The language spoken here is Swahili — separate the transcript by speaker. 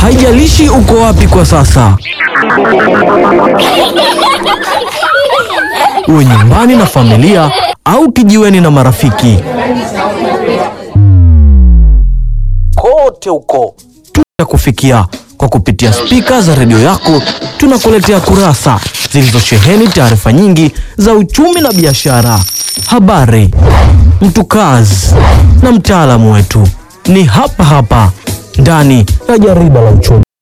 Speaker 1: Haijalishi uko wapi kwa sasa, uwe nyumbani na familia au kijiweni na marafiki, kote huko kufikia kwa kupitia spika za redio yako. Tunakuletea kurasa zilizosheheni taarifa nyingi za uchumi na biashara, habari, mtukazi na mtaalamu wetu ni hapa hapa ndani ya jarida la uchumi.